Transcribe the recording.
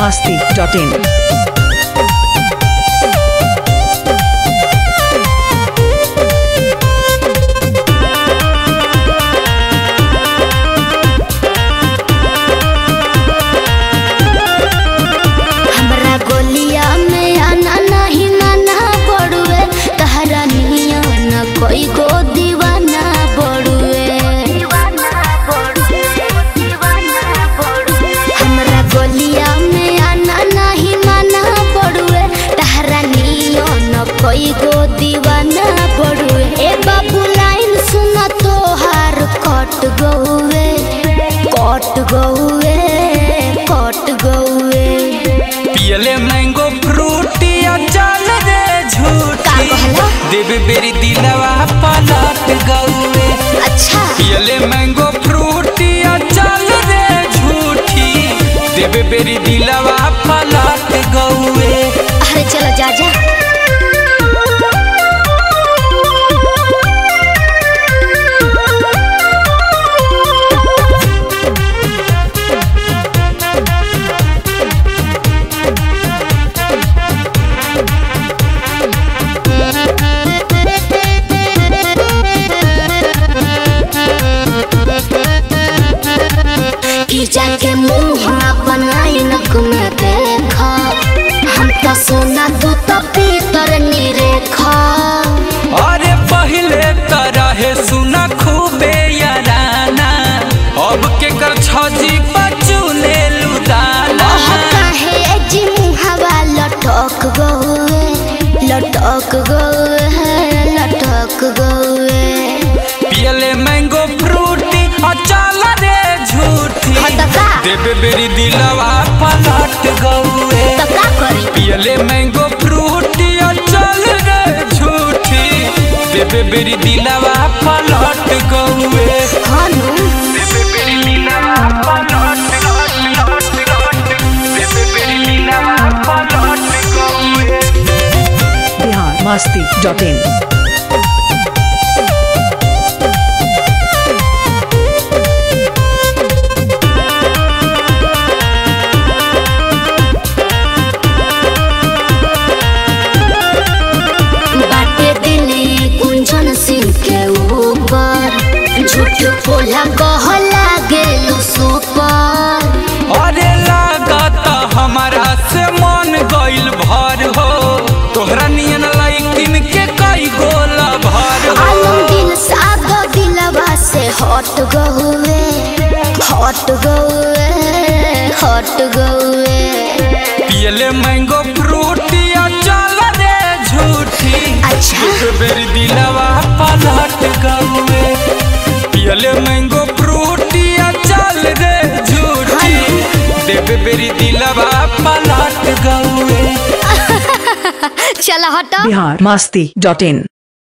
masti.in. हमरा गोलिया में आना नहीं माना पड़ुए तहरा निया न कोई गो दीवाना पड़ुए हमरा गोलिया में आना नहीं माना पड़ुए तहरा निया न कोई गो दीवाना पड़ुए ए बाबू लाइन सुना तोहार कट गौए कट गौए कट गौए पियले मैंगो फ्रूटी चल रे का झूठी कहला? देव बेरी दिलवा पलट गौए अच्छा पियले मैंगो फ्रूटी चल रे झूठी देव बेरी दिलवा पलट गौए अरे चलो जा जा कि जाके मुंह बनाई नक में देखा हम तो सोना तू तो पीतर निरेखा अरे पहले तरह सुना खूबे याराना अब के कर छजी बचुने लुदाना ओह काहे जी मुहावा लटक गए लटक गए लटक गए पियले मैंगो फ्रूटी चल रे झूठी हाँ तो का? देवे बेरी दिलवा पलट गौए तो का करी पियले मैंगो फ्रूटी चल रे झूठी देवे बेरी दिलवा पलट गौए हाँ नु देवे बेरी दिलवा पलट देवे बेरी दिलवा पलट गौए Bihar masti.in. बाटे दिली कुंजन सिंह के ऊपर झूठ बोला कहला गेलू सुपर अरे लागत हमारा से मन गइल भर हो तोहरा नियन लइकिन के कई गोला भर हो आलम दिल सादा दिलवा से हट गए हट गए हट गए पियले मैंगो फ्रूटी चल रे झूठी अच्छा। एक बेर दिलवा पलट गए पियले मैंगो फ्रूटी चल रे झूठी देवे बेरी दिलवा पलट गए चल हट Bihar masti.in.